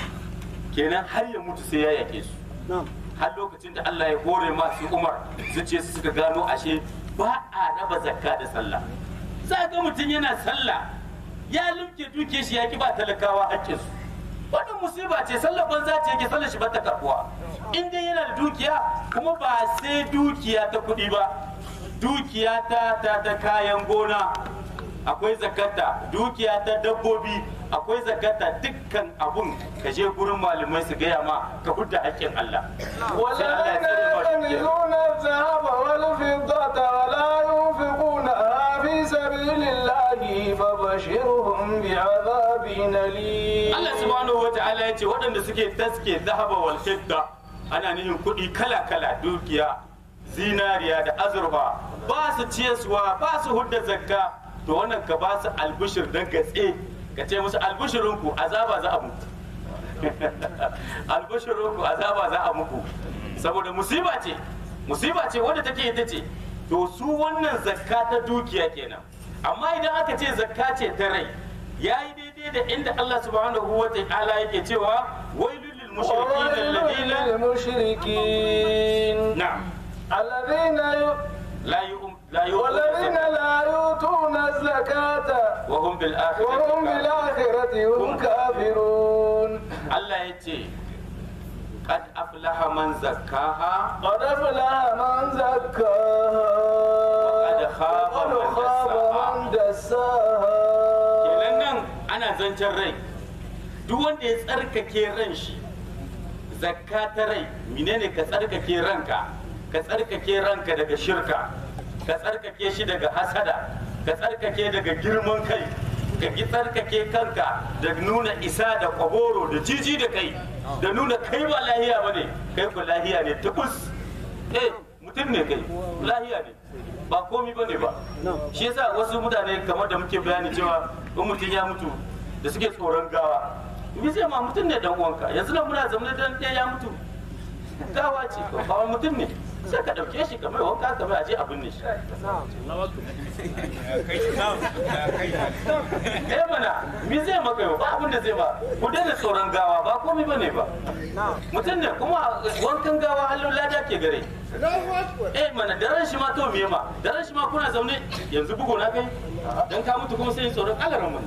kenan har ya mutu sai ya yaƙe su har lokacin da Allah ya hore masu umar zuciya su suka gano ashe ba a raba zakka da sallah za ga mutum yana sallah ya limke duke shi ya ki ba talakawa haƙƙinsu wannan musiba ce sallar banza ce yake sallar shi ba ta karbuwa in dai yana da dukiya kuma ba sai dukiya ta kuɗi ba dukiya ta ta ta kayan gona akwai zakata dukiya ta dabbobi akwai zakata dukkan abun ka je gurin malamai su gaya ma ka hudda haƙƙin Allah sai Allah ya والذين tsare ma dukiya. يكنزون الذهب والفضة ولا ينفقونها في سبيل الله فبشرهم بعذاب أليم Allah subhanahu wa ta'ala ya ce waɗanda suke taske zahaba wal fidda ana nihin kuɗi kala kala dukiya zinariya da azurfa ba su ciyaswa ba su hudda zakka to wannan ka ba su albishir dan gatse ka ce musu albishirinku azaba za a muku albishirinku azaba za a muku saboda musiba ce musiba ce wadda take ita ce to su wannan zakka ta dukiya kenan amma idan aka ce zakka ce ta rai yayi daidai da inda Allah subhanahu wa ta'ala yake cewa wailul lil mushrikin وويل alladhina للمشركين na'am الذين ي... la yu'm la والذين yu'm لا يؤتون الزكاة wa hum bil وهم akhirati بالآخرة هم كافرون Allah ya ce qad aflaha man zakkaha قد أفلح من زكاها وقد خاب من وقد خاب دساها. من دساها kenan nan ana zancen rai duk wanda ya tsarkake ran shi zakka ta rai menene ka tsarkake ranka ka tsarkake ranka daga shirka ka tsarkake shi daga hasada ka tsarkake daga girman kai ka ki tsarkake kanka da nuna isa da kwaboro da jiji da kai da nuna kai ba lahiya ba ne kai ku lahiya ne tubus eh mutum ne kai lahiya ne ba komi ba ne ba shi yasa wasu mutane kamar da muke bayani cewa in mutum ya mutu da suke tsoron gawa me zai ma mutum ne dan uwanka yanzu nan muna zaune dan ɗaya ya mutu gawa ce ba mutum ne sai ka ɗauke shi kamar wanka kamar aje abin ne shi eh mana me zai maka yau ba abin da zai ba ku daina tsoron gawa ba komai bane ba mutum ne kuma wankan gawa halin lada ke gare eh mana da ran shi ma to me ma da ran shi ma kuna zaune yanzu bugu na kai dan ka mutu kuma sai tsoron kalaran mu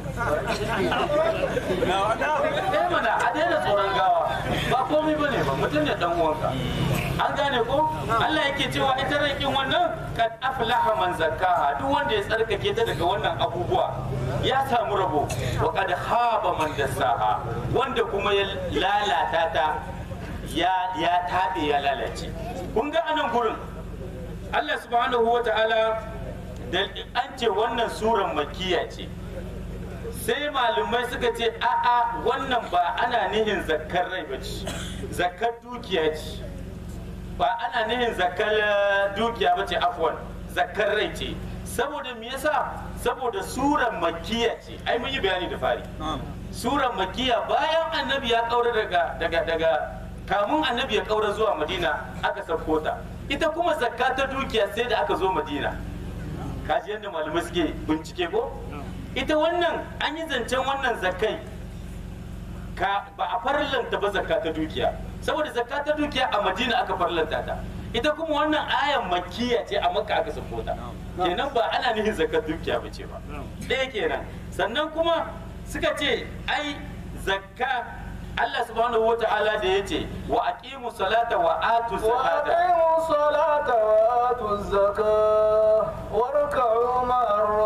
eh mana a daina tsoron gawa ba komai bane ba mutum ne dan uwanka an gane ko Allah yake cewa ita rai kin wannan kad aflaha man zakkaha duk wanda ya tsarkake ta daga wannan abubuwa ya samu rabo wa kad khaba man dassaha wanda kuma ya lalata ta ya ya tabe ya lalace kun ga anan gurin Allah subhanahu wa ta'ala da an ce wannan suran makiya ce sai malumai suka ce a'a wannan ba ana nihin zakkar rai ba ce zakkar dukiya ce ba ana nihin zakkar dukiya ba ce afwan zakkar rai ce saboda me yasa saboda suran makiya ce ai mun yi bayani da fari suran makiya bayan annabi ya kaura daga daga daga kamun annabi ya kaura zuwa madina aka sauko ta ita kuma zakka ta dukiya sai da aka zo madina kaji yadda malamai suke bincike ko ita wannan an yi zancen wannan zakkai ka ba a farlanta ba zakka ta dukiya saboda zakka ta dukiya a madina aka farlanta ta ita kuma wannan ayan makkiya ce a makka aka sako ta kenan ba ana nihin zakka dukiya ba ce ba ɗaya kenan sannan kuma suka ce ai zakka Allah subhanahu wa ta'ala da ya ce wa aqimu salata wa atu zakata وأقيموا الصلاة وآتوا الزكاة واركعوا مع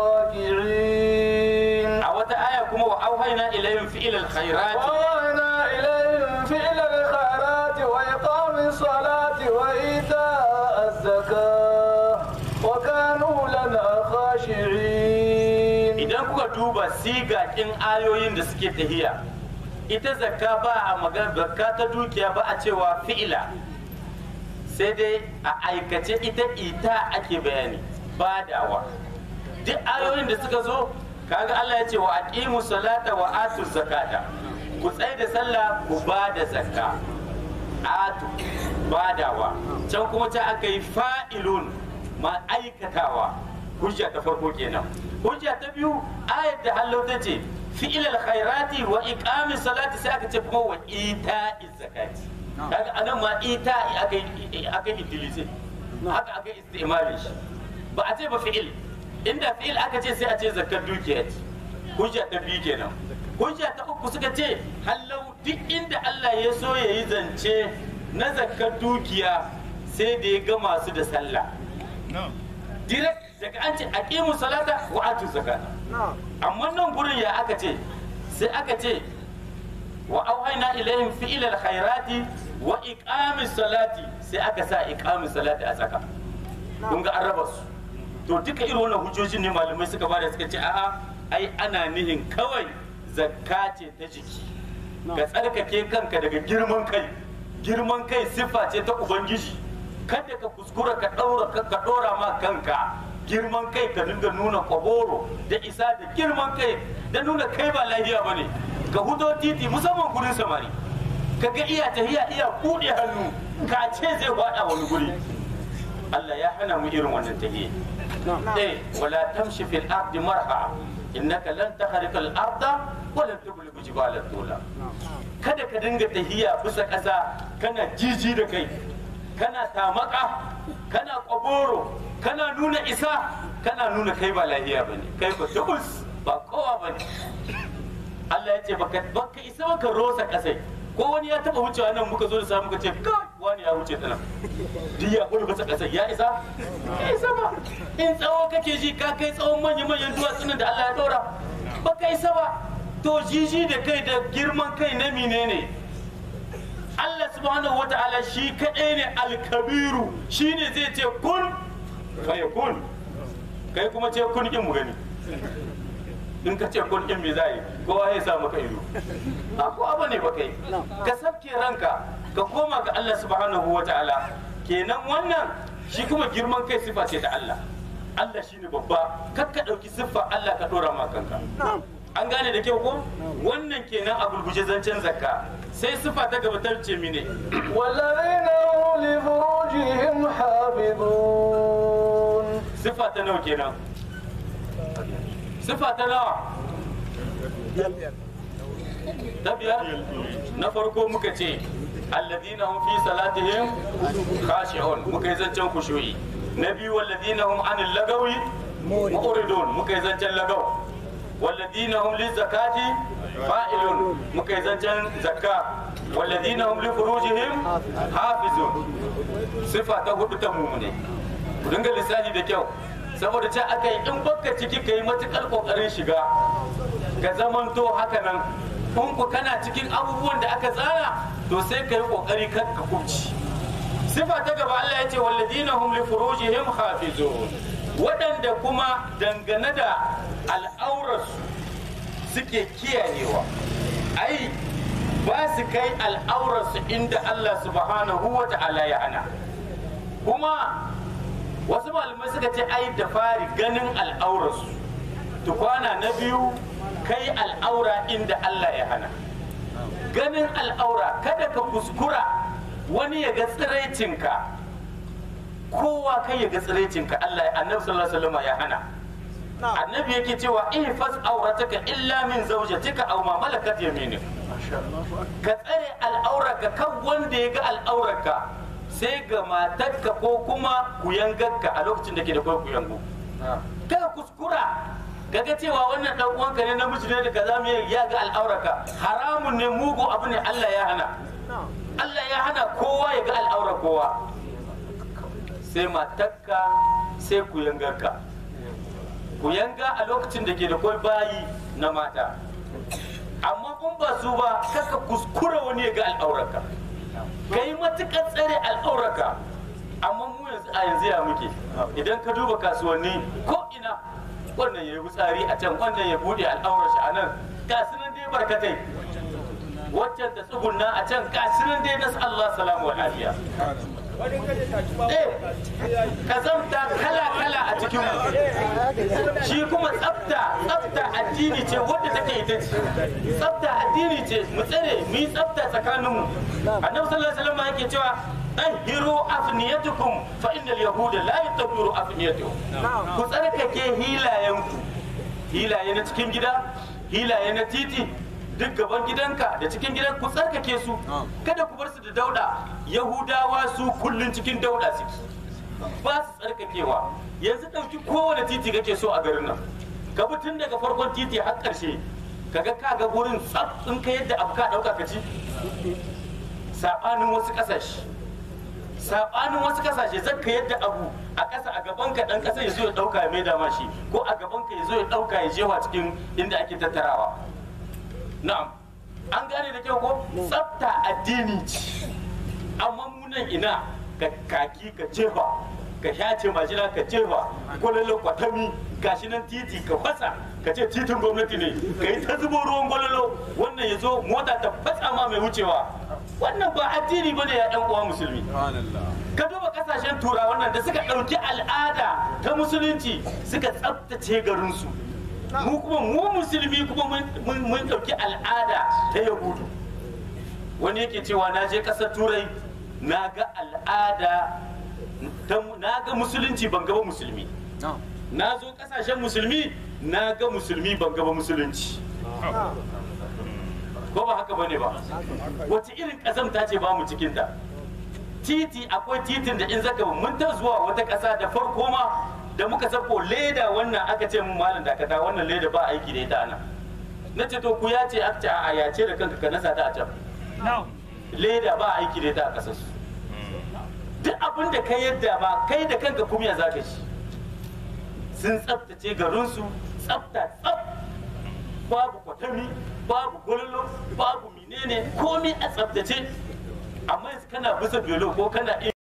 الراكعين a wata aya kuma wa auhayna ilayhim fi'il alkhairat وأوحينا إليهم فعل الخيرات وإقام الصلاة وإيتاء الزكاة وكانوا لنا خاشعين idan kuka duba sigakin ayoyin da suke tahiya ita zakka ba a magana zakka ta dukiya ba a cewa fi'ila sai dai a aikace ita ita ake bayani badawa duk ayoyin da suka zo kaga Allah ya ce wa aqimu salata wa atu zakata ku tsai da sallah ku ba da zakka atu badawa can kuma ta aka yi fa'ilun ma aikatawa hujja ta farko kenan hujja ta biyu ayat da hallau ta ce fi'il alkhairati wa iqamis salati sai aka ce kuma wa ita'iz zakati kaga anan ma ita'i aka yi aka yi idilise haka aka yi istimali shi ba a ce ba fi'il inda fi'il aka ce sai a ce zakar dukiya ce hujja ta biyu kenan hujja ta uku suka ce hallau duk inda Allah ya so ya yi zance na zakar dukiya sai da ya gama su da sallah direct daga an ce aqimu salata wa atu zakata amma nan gurin ya aka ce sai aka ce wa auhayna ilaihim fi'il alkhairati wa iqamis salati sai aka sa iqamis salati a tsaka kun ga an raba su to duka irin wannan hujjojin ne malamai suka bada suka ce a'a ai ana nihin kawai zakka ce ta jiki ka tsarkake kanka daga girman kai girman kai siffa ce ta ubangiji kada ka kuskura ka ɗaura ka ɗora ma kanka girman kai ka dinga nuna kwaboro da isa da girman kai da nuna kai ba lafiya ba ne ka hudo titi musamman gurin samari ka ga iya tahiya iya buɗe hannu ka ce zai faɗa wani guri Allah ya hana mu irin wannan tahiya eh wala tamshi fil ardi marha innaka lan tahrika al arda wa lan tubligu jibala tula kada ka dinga tahiya bisa ƙasa kana jiji da kai kana tamaka kana kwaboro kana nuna isa kana nuna kai ba lahiya ba ne kai ba tubus ba kowa ba ne Allah ya ce baka baka isa baka rosa kasai ko wani ya taba wucewa nan muka zo da samu muka ce kai wani ya wuce tana duk ya kulbata ƙasar ya isa ya isa ba in tsawo kake ji ka kai tsawon manya manyan duwatsunan da Allah ya ɗora ba ka isa ba to jiji da kai da girman kai na menene Allah subhanahu wa ta'ala shi kaɗai ne alkabiru shi ne zai ce kun kai kun kai kuma ce kun kin mu gani in ka ce kun kin me za yi kowa ya sa maka ido a ko abu ne ba kai ka sabke ranka ka koma ga Allah subhanahu wa ta'ala kenan wannan shi kuma girman kai sifa ce ta Allah Allah shine babba kar ka ɗauki siffa Allah ka ɗora ma kanka an gane da kyau ko wannan kenan a gurguje zancen zakka sai sifa ta gaba ta ce mine والذين هم لفروجهم حافظون sifa ta nawa kenan sifa ta nawa ta biyar na farko muka ce alladina hum fi salatihim khashi'un muka yi zancen kushuyi na biyu walladina hum anil lagawi mu'ridun muka yi zancen lagaw walladina hum li zakati fa'ilun muka yi zancen zakka walladina hum li furujihim hafizun sifa ta hudu ta mumune ku dinga lissafi da kyau saboda ce aka yi in baka ciki ka yi matukar kokarin shiga ka zamanto haka nan in ku kana cikin abubuwan da aka tsara to sai ka yi kokari kan ka kubci sifa ta gaba Allah ya ce walladina hum li furujihim hafizun waɗanda kuma dangane da al'aurarsu suke kiyayewa ai ba su kai al'aurarsu inda Allah subhanahu wa ta'ala ya hana kuma wasu malamai suka ce ai da fari ganin al'aurarsu tukwana na biyu kai al'aura inda Allah ya hana ganin al'aura kada ka kuskura wani ya ga tsiraicinka kowa kai ya ga tsiraicinka Allah ya annabi sallallahu alaihi wasallam ya hana annabi yake cewa ihfaz aurataka illa min zawjatika aw ma malakat yaminik ka tsare al'aurarka kan wanda ya ga al'aurarka sai ga matarka ko kuma kuyangarka a lokacin da ke da kwai kuyangu kada kuskura kaga cewa wannan dan uwanka ne namiji ne da kaza mu ya ga al'aurarka haramun ne mugu abu ne Allah ya hana Allah ya hana kowa ya ga al'aurar kowa sai matarka sai kuyangarka kuyanga a lokacin da ke da kwai bayi na mata amma kun ba su ba kaka kuskura wani ya ga al'aurarka ka yi matuƙar tsare al'aurarka amma mu yanzu a yanzu ya muke idan ka duba kasuwanni ko ina wannan ya yi wutsari a can wannan ya buɗe al'aurar shi a nan gasu nan dai barkatai waccan ta tsugunna a can gasu nan dai nasu Allah salamu wa lafiya eh kazamta kala kala a cikin mu shi kuma tsafta tsafta addini ce wadda take ita ce tsafta addini ce mu tsare mu yi tsafta tsakanin mu annabi sallallahu alaihi wasallam yake cewa tahiru afniyatukum fa innal yahuda la yatahiru afniyatuhum ku tsarkake hilayenku hilaye na cikin gida hilaye na titi duk gaban gidanka da cikin gidan ku tsarkake su kada ku bar su da dauda yahudawa su kullun cikin dauda suke ba su tsarkakewa yanzu ɗauki kowane titi kake so a garin nan ka bi tun daga farkon titi har ƙarshe kaga ka ga gurin tsaf in ka yadda abu ka ɗauka ka ci saɓanin wasu ƙasashe saɓanin wasu ƙasashe zan ka yadda abu a ƙasa a gaban ka ɗan ƙasa ya zo ya ɗauka ya maida ma shi ko a gaban ka ya zo ya ɗauka ya jewa cikin inda ake tattarawa na'am an gane da kyau ko tsafta addini ce amma munan ina ka kaki ka jefa ka shace majina ka jefa gwalolo kwatami gashi nan titi ka fasa ka ce titin gwamnati ne ka yi ta zubo ruwan gwalolo wannan ya zo mota ta fasa ma mai wucewa wannan ba addini ba ne ya ɗan uwa musulmi ka duba kasashen turawan nan da suka ɗauki al'ada ta musulunci suka tsaftace garinsu mu kuma mu musulmi kuma mun ɗauki al'ada ta yahudu wani yake cewa na je ƙasar turai na ga al'ada na ga musulunci ban gaba musulmi na zo ƙasashen musulmi na ga musulmi ban gaba musulunci ko ba haka bane ba wace irin ƙazamta ce ba mu cikinta titi akwai titin da in zaka mun ta zuwa wata ƙasa da farko ma da muka sako leda wannan aka ce mun malam dakata wannan leda ba aiki da ita ana na ce to ku ya ce aka ce a ya ce da kanka ka nasa ta a can leda ba aiki da ita a ƙasar su abin da ka yadda ba kai da kanka kumya za ka ci sun tsaftace garinsu tsafta tsaf babu kwatami babu gwallo babu menene komai a tsaftace amma yanzu kana bisa belo ko kana